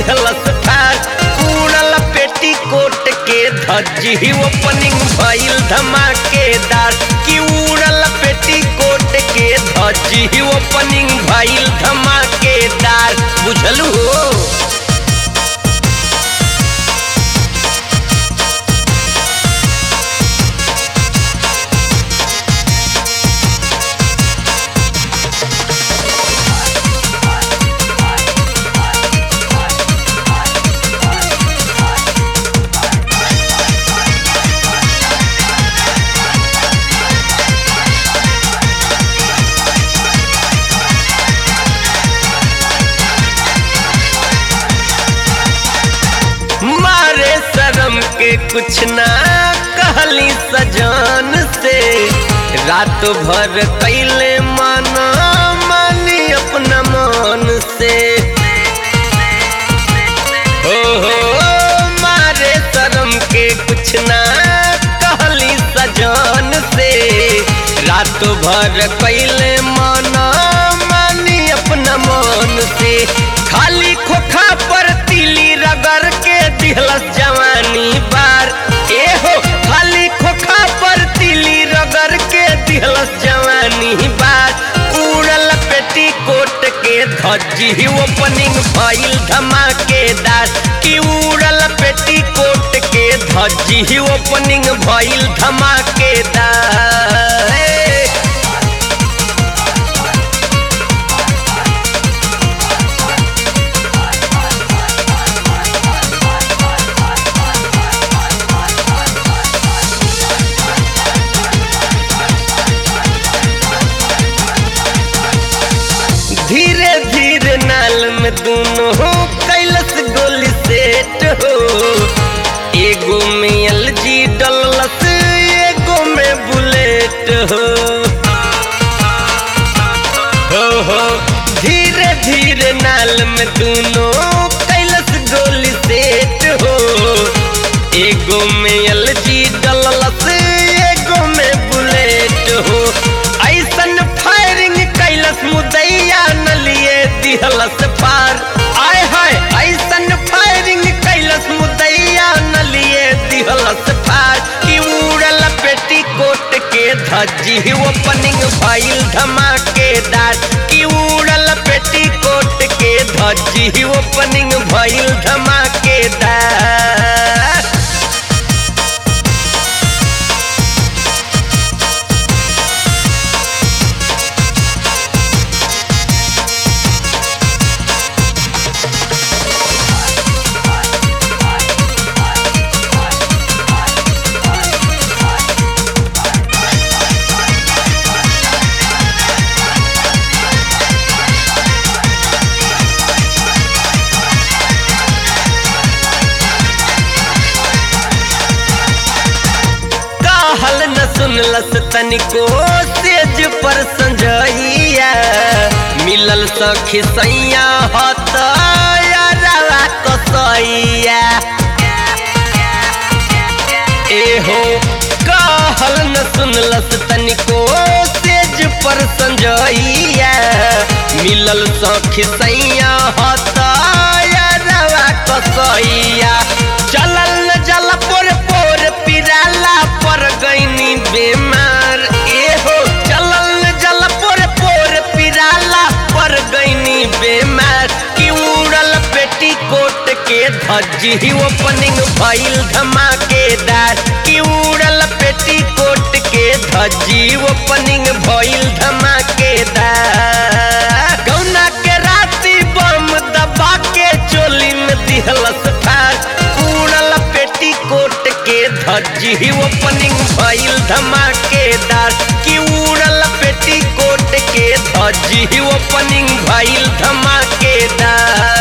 दिहलस ठार उड़ल पेटी कोट के धज्जी ओपनिंग भइल धमाकेदार कि उड़ल पेटी कोट के धज्जी ओपनिंग भइल धमाकेदार बुझलू हो मारे शर्म के कुछ ना कहली सजान से रात भर कैले माना मानी अपना मान से हो हो मारे शर्म के कुछ ना कहली सजान से रात भर कैले माना मानी अपना मान से खाली खोखा पर तिली रगड़ के दिहलस जवानी बार ए हो खाली खोखा पर तिली रगड़ के दिहलस जवानी बार उड़ल पेटी कोट के धज्जी ओपनिंग भइल धमाकेदार कि उड़ल पेटी कोट के धज्जी ओपनिंग भइल धमाकेदार ए, धीरे धीरे नाल में दोनों हो कैलस गोली सेट हो एगो में एलजी डलस एगो में बुलेट हो हो हो धीरे धीरे नाल में दोनों कैलस गोली सेट हो एगो में एलजी डलस एगो में बुलेट हो ऐसन फायरिंग कैलस मुदैया न लिए दिहलस पार आय हाय ऐसन फायरिंग कैलस मुदैया न लिए दिहलस पार कि उड़ल पेटी कोट के धज्जी ओपनिंग भइल धमाकेदार कि उड़ल पेटी कोट के धज्जी ओपनिंग भइल धमाकेदार कहल न सुनलस तनिको सेज पर संजइया मिलल सखी सैया हत यारा कसैया एहो कहल न सुनलस तनिको सेज पर संजइया मिलल सखी सैया हत यारा कसैया चलल न जल पोर पोर पिराला पर गईनी बेमार एहो चलल न जल पोर पोर पिराला पर गईनी बेमार कि उड़ल पेटी कोट के धज्जी ओपनिंग भइल धमाकेदार कि उड़ल पेटी कोट के धज्जी ओपनिंग भइल धमाकेदार गौना के राती बम दबा के चोली में दिहलस ठार उड़ल पेटी कोट के धज्जी ओपनिंग भइल धमाकेदार कि उड़ल पेटी कोट के धज्जी ओपनिंग भइल धमाकेदार